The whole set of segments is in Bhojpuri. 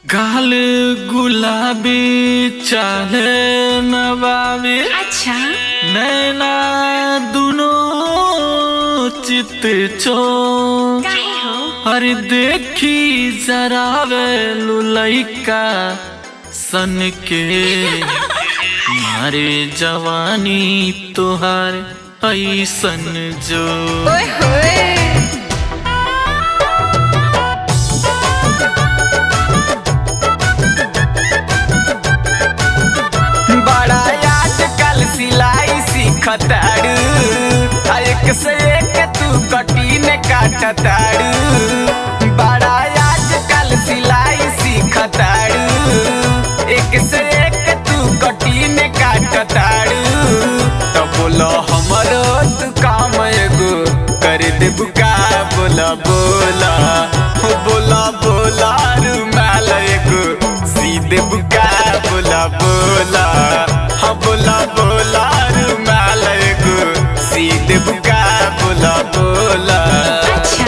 गाल गुलाबी चाहे नवाबी अच्छा नैना दुनो चित चो काहे हो अरे देखी जरा वे लुलैका सन के मारे जवानी तोहार ऐसन जो ओए होए बड़ा आजकल सिलाई सीखताड़ू आ एक से एक तू कटीन काटताड़ू बड़ा आजकल सिलाई सीखताड़ू एक से एक तू कटीन काटताड़ू तो बोलो हमरो तू काम एगो कर दे बुका बोला बोला हो बोला बोला रुमाल एगो सीधे बुका बोला बोला हाँ बोला बोला रुमाल एगो सीधे बुका बोला बोला अच्छा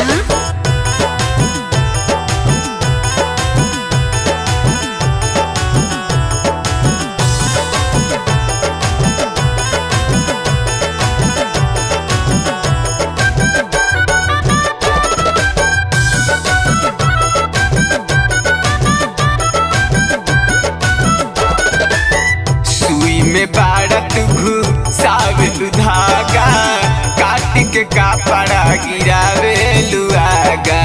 सुई में बाड़त घुसावेलु धागा काट के कापड़ा गिरावेलु आगा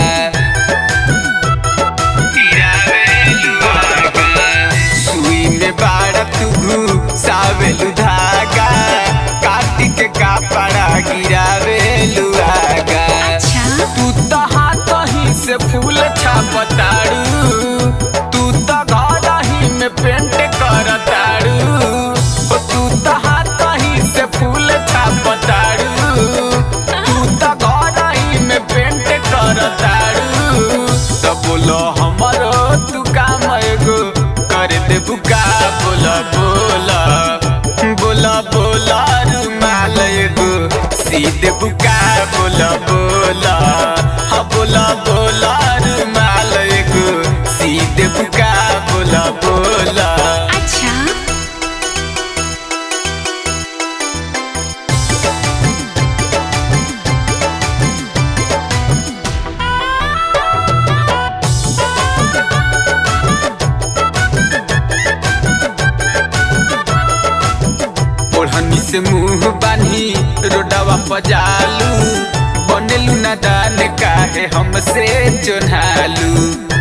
गिरावेलु आगा सुई में बाड़त घुसावेलु धागा काट के कापड़ा गिरावेलु आगा अच्छा तू तो हाथ ही से फूल छापताड़ू तू तो घर ही में पेंट करताड़ू ओ तू तो हाथ ही से फूल छापताड़ू तू तो घर ही में पेंट करताड़ू तो बोलो हमरो तू काम एगो कर दे बुका बोला बोला बोला बोला रुमाल एगो सीधे बुका बोला बोला हाँ बोला बोला रुमाल एगो सीधे बुका बोला बोला अच्छा ओढ़नी से मुंह बानी रोडवा पजालू बनेलू ना दान काहे हमसे चोन्हालू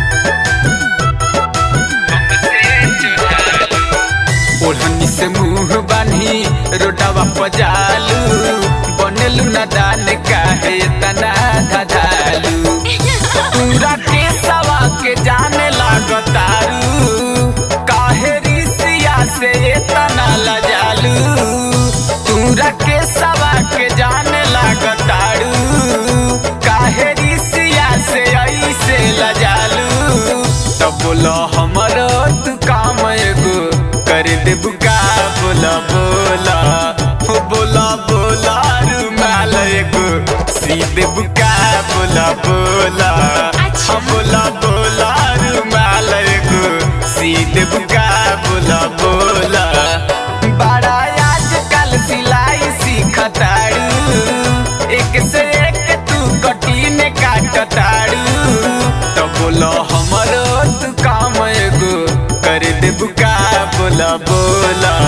ओढ़नी से मुंह बानी रोडवा पजालू बनेलू ना दान काहे तना धधालू पूरा के सवा के जाने लागतारू काहे रिसिया से तना लजालू पूरा के सवा के जाने लागतारू काहे रिसिया से ऐसे लजालू तो बोलो हमरो तू काम एगो कर दे बुका बोला बोला हो बोला बोला रुमाल एगो सीधे बुका बोला बोला अच्छा। हाँ बोला बोला रुमाल एगो सीधे बुका बोला बोला बड़ा आजकल सिलाई सीखताड़ू एक से एक तू कटीन काटताड़ू तो बोलो हमरो तू काम एगो कर दे बुका बोला बोला